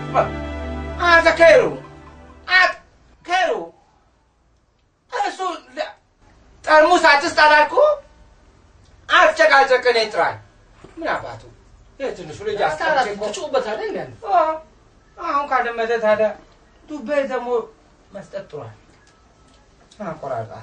አንተ ከይሩ አንተ ከይሩ እሱ ለ- ጠርሙስ አትስጥ አላልኩህ? አትጨቃጨቅ፣ እኔን ጥራኝ። ምን አባቱ ይህ ትንሹ ልጅ አስቀምጬ እኮ ትጮህበታለህ እንዴ? አ፣ አሁን ካደመጠ ታዲያ ዱቤ ደግሞ መስጠት ጥሯል። አቆራርጣል።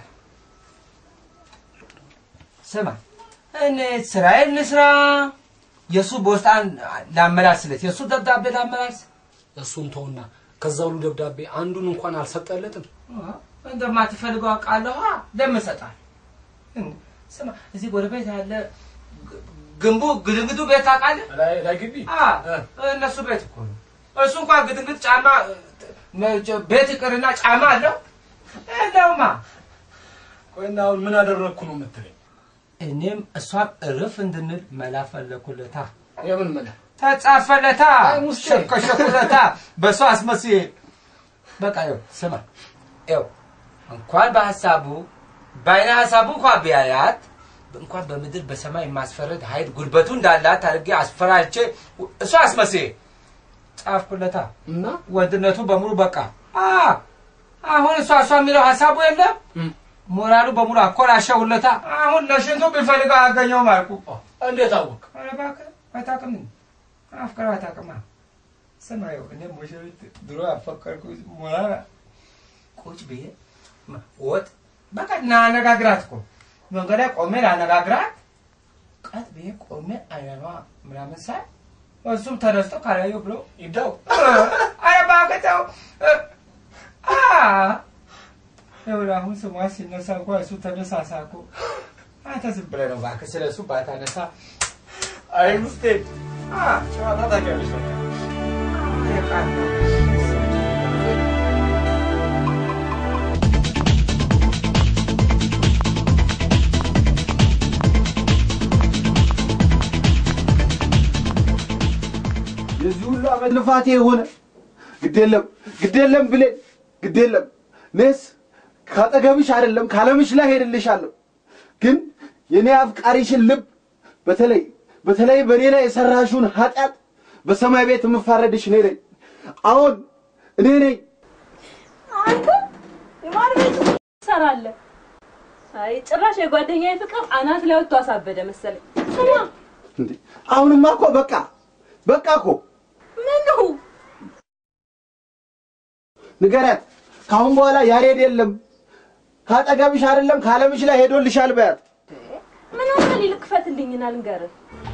ስማ እኔ ስራዬን ልስራ፣ የእሱ ቦስጣን ላመላስለት፣ የእሱ ደብዳቤ ላመላስ። እሱን ተውና ከዛ ሁሉ ደብዳቤ አንዱን እንኳን አልሰጠለትም። እንደማትፈልገው አውቃለሁ። ለምን እሰጣለሁ? ስማ እዚህ ጎረቤት ያለ ግ- ግንቡ ግድግዱ ቤት ታውቃለህ? ላይ ላይ ግቢ አ፣ እነሱ ቤት እኮ ነው። እሱ እንኳን ግድግድ ጫማ ቤት ይቅርና ጫማ አለው እንደውማ ቆይና አሁን ምን አደረግኩ ነው የምትለኝ? እኔም እሷም እርፍ እንድንል መላ ፈለኩለታ የምን መላ ተጻፈለታ አይ ሙስጤ። ሸከሸኩለታ በእሷ አስመስዬ በቃ ይኸው ስማ ይኸው እንኳን በሀሳቡ በአይነ ሀሳቡ እንኳን ቢያያት እንኳን በምድር በሰማይ የማስፈረድ ኃይል ጉልበቱ እንዳላት አድርጌ አስፈራርቼ እሷ አስመስዬ ጻፍኩለታ እና ወንድነቱ በሙሉ በቃ አ አሁን እሷ እሷ የሚለው ሀሳቡ የለም እም፣ ሞራሉ በሙሉ አኮላሸውለታ አሁን ለሽንቱ ቢፈልገው አያገኘውም አልኩ እንዴት አወቅ? ኧረ እባክህ አታውቅም አፍቅረው አታውቅማ ስማ ይኸው እኔ ሙሽሪት ድሮ አፈቀርኩ ሞራል ቁጭ ብዬ ማ- ወጥ በቃ ናነጋግራት እኮ መንገድ ላይ ቆሜ ላነጋግራት ቀጥ ብዬ ቆሜ አይኗ ምናምን ሳይ እሱም ተነስቶ ካላየሁ ብሎ ይደው ኧረ እባክህ ተው እ- አ ይኸውልህ አሁን ስሟ ሲነሳ እንኳ እሱ ተነሳሳ እኮ አንተ ዝም ብለህ ነው እባክህ ስለ እሱ ባታነሳ አይ ሙስቴ አ ጨዋታ ታውቂያለሽ በቃ። የቃል ነው የዚህ ሁሉ ዓመት ልፋቴ የሆነ ግዴለም ግዴለም ብሌን ግዴለም እኔስ ካጠገብሽ አይደለም ካለምሽ ላይ ሄድልሻለሁ። ግን የኔ አፍቃሪሽን ልብ በተለይ በተለይ በእኔ ላይ የሰራሽውን ኃጢአት በሰማይ ቤት የምፋረድሽ እኔ ነኝ። አሁን እኔ ነኝ። አንተ የማን ቤት ትሰራለህ? አይ ጭራሽ የጓደኛዬ ፍቅር አናት ላይ ወጥቶ አሳበደ መሰለኝ። ስማ እንዴ አሁንማ እኮ በቃ በቃ እኮ ምኑ ንገሪያት። ከአሁን በኋላ ያሬድ የለም ካጠገብሽ አይደለም ካለምሽ ላይ ሄዶልሻል በያት። ምን ሆነ ሊልክ ክፈትልኝና ልንገርህ።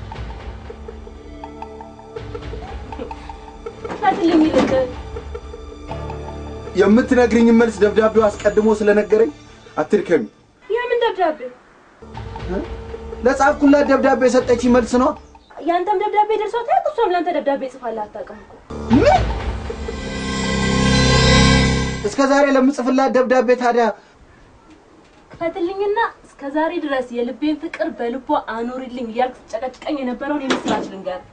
ክፈትልኝ ይልቅ የምትነግርኝ መልስ ደብዳቤው አስቀድሞ ስለነገረኝ አትድከሚ። የምን ደብዳቤ? ለጻፍኩላት ደብዳቤ የሰጠች መልስ ነው። ያንተም ደብዳቤ ደርሷት ያውቅ? እሷም ለአንተ ደብዳቤ ጽፋለህ አታውቅም እኮ። ምን እስከ ዛሬ ለምጽፍላት ደብዳቤ ታዲያ ክፈትልኝና እስከ ዛሬ ድረስ የልቤን ፍቅር በልቧ አኑሪልኝ እያልክ ስትጨቀጭቀኝ የነበረውን የምስራች ልንገርህ።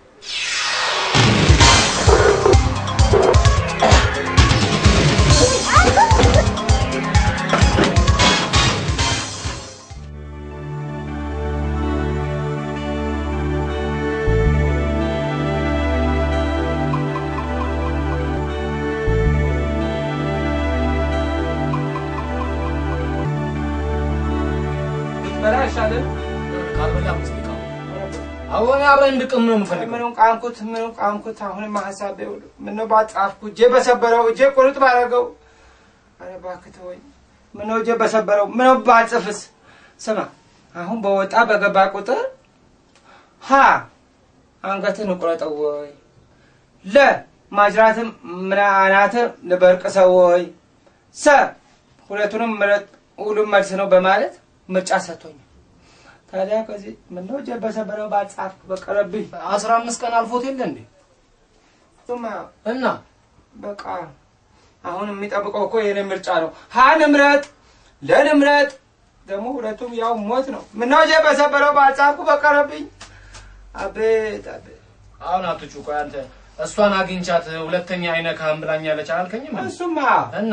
ብትበላ አይሻልም? ካልበላ ሙስቴ ቃ አሁን አብረን እንድቅም ነው የምፈልገው። ምኑን ቃምኩት ምኑን ቃምኩት። አሁንም ሀሳቤ ሁሉ ምነው ባጻፍኩ እጄ በሰበረው እጄ ቁርጥ ባረገው። ኧረ እባክህ ተወኝ። ምነው እጄ በሰበረው ምነው ባልጽፍስ? ስማ አሁን በወጣ በገባ ቁጥር ሀ አንገትን እቁረጠው ወይ ለ ማጅራትም ምን አናትም ልበርቅሰው ወይ ሰ ሁለቱንም ምረጥ ሁሉም መልስ ነው በማለት ምርጫ ሰጥቶኛል። ታዲያ ከዚህ ምነው እጄ በሰበረው ባልጻፍኩ በቀረብኝ አስራ አምስት ቀን አልፎት የለ እንዴ? ሱማ እና በቃ አሁን የሚጠብቀው እኮ የኔ ምርጫ ነው። ሀን ምረጥ፣ ለን ምረጥ። ደግሞ ሁለቱም ያው ሞት ነው። ምነው እጄ በሰበረው ባልጻፍኩ በቀረብኝ። አቤት አቤት። አሁን አትጩ። ቆይ አንተ እሷን አግኝቻት ሁለተኛ አይነካህም ብላኛለች አላልከኝም? እንዴ? እሱማ እና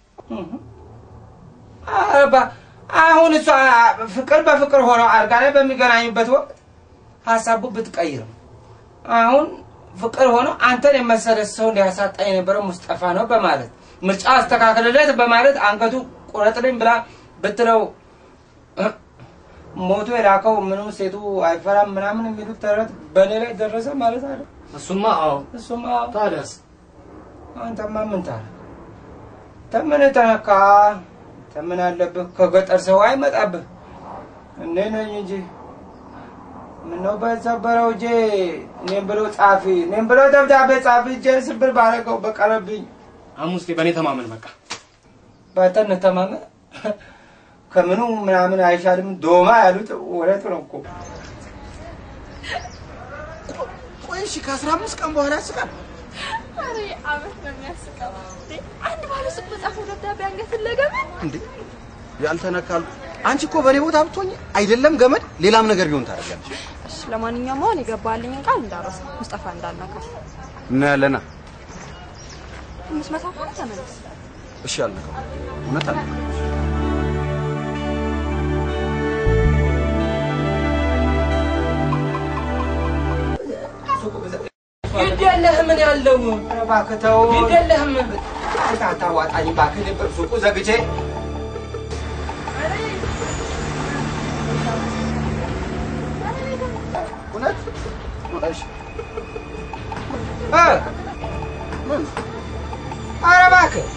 አባ አሁን እሷ ፍቅር በፍቅር ሆነው አልጋ ላይ በሚገናኙበት ወቅት ሀሳቡ ብትቀይርም አሁን ፍቅር ሆኖ አንተን የመሰለ ሰው ሊያሳጣ የነበረው ሙስጠፋ ነው በማለት ምርጫ አስተካክልለት በማለት አንገቱ ቁረጥልኝ ብላ ብትለው እ፣ ሞቶ የላከው ምንም ሴቱ አይፈራም ምናምን የሚሉት ተረት በእኔ ላይ ደረሰ ማለት አለ። እሱማ አዎ። እሱማ ታዲያስ አንተማ ምን ታረግ? ተምን ተነካ ተምን አለብህ? ከገጠር ሰው አይመጣብህ። እኔ ነኝ እንጂ ምነው በሰበረው እጄ እኔም ብሎ ጻፊ እኔም ብሎ ደብዳቤ ጻፊ እጄ ስብር ባረገው በቀረብኝ አሙስ በእኔ ተማመን በቃ። ባንተ እንተማመን ከምኑ ምናምን አይሻልም። ዶማ ያሉት ወረት ነው እኮ ቆይ እሺ፣ ከአስራ አምስት ቀን በኋላ ያስቃል። ኧረ አመት ነው የሚያስቀው። እንዴ አንድ ባለ ሱቅ በጻፈው ደብዳቤ አንገትን ለገመድ እንዴ ያልተነካሉ። አንቺ እኮ በእኔ ቦታ ብትሆኝ አይደለም ገመድ ሌላም ነገር ቢሆን ታደርጊያለሽ። እሺ፣ ለማንኛውም አሁን የገባልኝን ቃል እንዳረሳ ሙስጠፋ እንዳልነካ እናያለና። አምስት መቶ ከሆነ ተመለስ። እሺ አልነካም። እውነት አልነካም። ግድ የለህም ምን ያለው እባክህ ተው። ግድ የለህም አታዋጣኝ እባክህ ሱቁ ዘግቼ እውነት እሺ እ ምን ኧረ እባክህ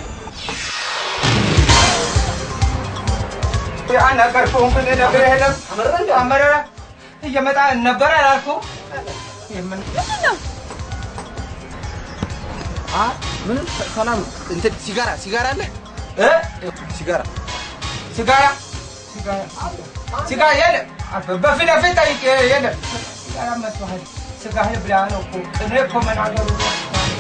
አልነገርኩህም እንደ ነግሬህ የለም አመረረ እየመጣ ነበር አላልኩህም? የምን አ ምንም ሰላም እንትን ሲጋራ ሲጋራ አለ እ ሲጋራ ሲጋራ ሲጋራ ሲጋራ የለም። በፊት ለፊት ጠይቄ የለም። ሲጋራ መስሎሃል? ስጋህን ብላ ነው እኮ ቅኔ እኮ መናገሩ ነው።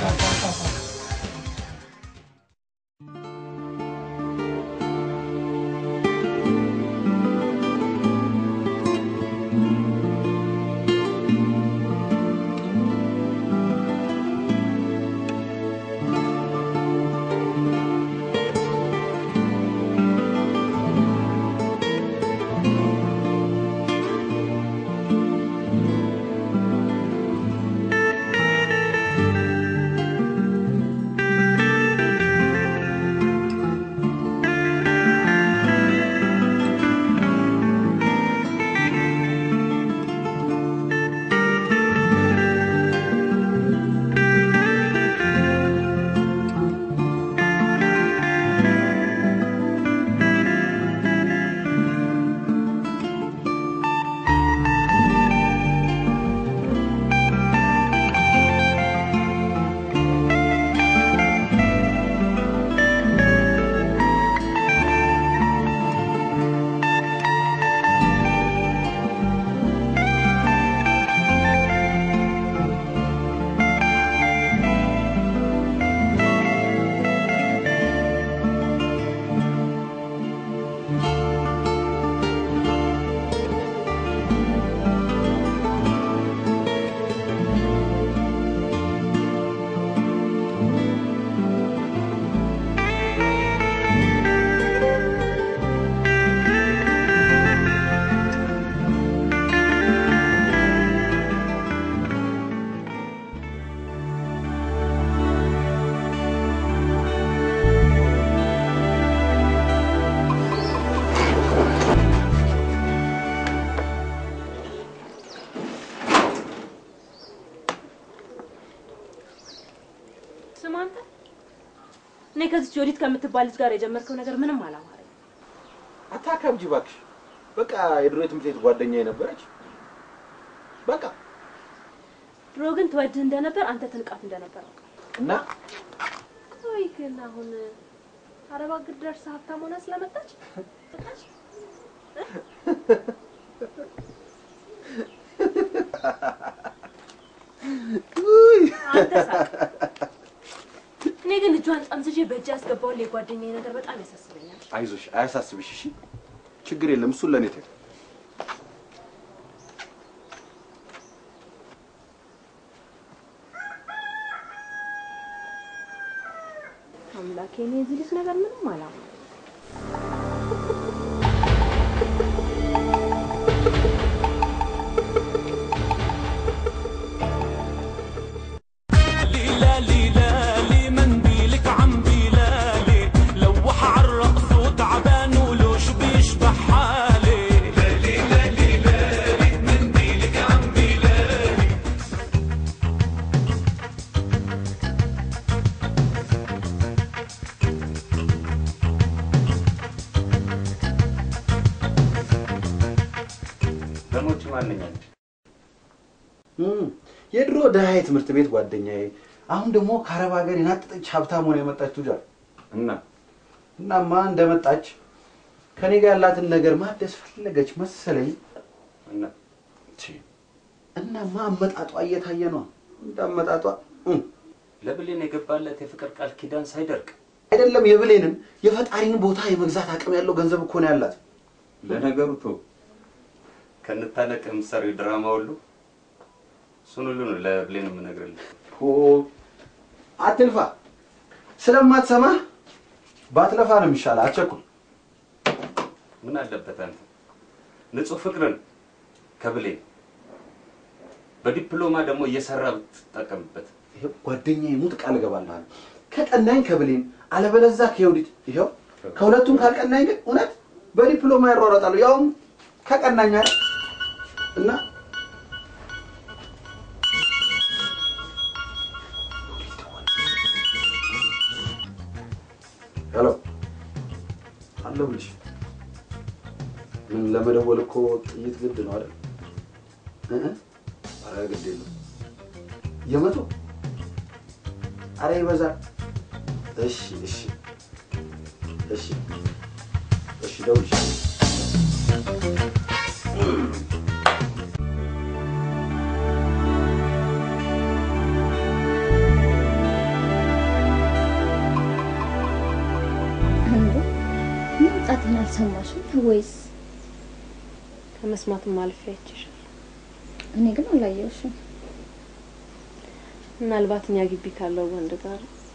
ስማ አንተ፣ እኔ ከዚች ወዲት ከምትባል ልጅ ጋር የጀመርከው ነገር ምንም አላማረኝ። አታከብጂ እባክሽ። በቃ የድሮ የትምህርት ቤት ጓደኛ የነበረች በቃ ድሮ ግን ትወድህ እንደነበር አንተ ትንቃት እንደነበር አውቃለሁ። እና ቆይ ግን አሁን አረብ አገር ደርሰህ ሀብታም ሆና ስለመጣች መጣች? አንተ ሳቅ። እኔ ግን እጇን ጠምዝዤ በእጅ ያስገባውን የጓደኛዬ ነገር በጣም ያሳስበኛል። አይዞሽ፣ አያሳስብሽ። እሺ ችግር የለም። እሱን ለእኔ ተይው። አምላኬ፣ እኔ የዚህ ልጅ ነገር ምንም አላማ ማንኛ ነች? እም፣ የድሮ ድሃ ትምህርት ቤት ጓደኛዬ አሁን ደግሞ ከአረብ ሀገር የናጠጠች ሀብታም ሆነ የመጣች ቱጃር እና እናማ እንደመጣች ከኔ ጋር ያላትን ነገር ማደስ ፈለገች መሰለኝ። እና ቺ፣ እናማ አመጣጧ እየታየ ነው። እንዳመጣጧ እም፣ ለብሌን የገባለት የፍቅር ቃል ኪዳን ሳይደርቅ አይደለም የብሌንን የፈጣሪን ቦታ የመግዛት አቅም ያለው ገንዘብ እኮ ነው ያላት። ለነገሩ ቶ ከንታነቅ የምትሰሪው ድራማ ሁሉ እሱን ሁሉ ነው ለብሌን የምነግርልህ። ሆ አትልፋ፣ ስለማትሰማ ባትለፋ ነው የሚሻለው። አትቸኩል። ምን አለበት አንተ ንጹህ ፍቅርን ከብሌን በዲፕሎማ ደግሞ እየሰራ ብትጠቀምበት ይኸው ጓደኛዬ ሙት ቃል እገባልሃለሁ። ከቀናኝ ከብሌን አለበለዛ ከየውዲት ይኸው ከሁለቱም ካልቀናኝ ግን እውነት በዲፕሎማ ይሯሯጣሉ። ያውም ከቀናኝ አይደል እና ሄሎ አለሁልሽ። ምን ለመደወል እኮ ጥይት ግድ ነው አይደል? እ እ ኧረ ግድ የለም የመቶ አረ ይበዛል። እሺ እሺ እሺ እሺ ደውልሽ እንዴ መምጣቴን አልሰማሽም ወይስ? ከመስማትም አልፌ አይቼሻለሁ። እኔ ግን አላየሁሽም። ምናልባት እኛ ግቢ ካለው ወንድ ጋር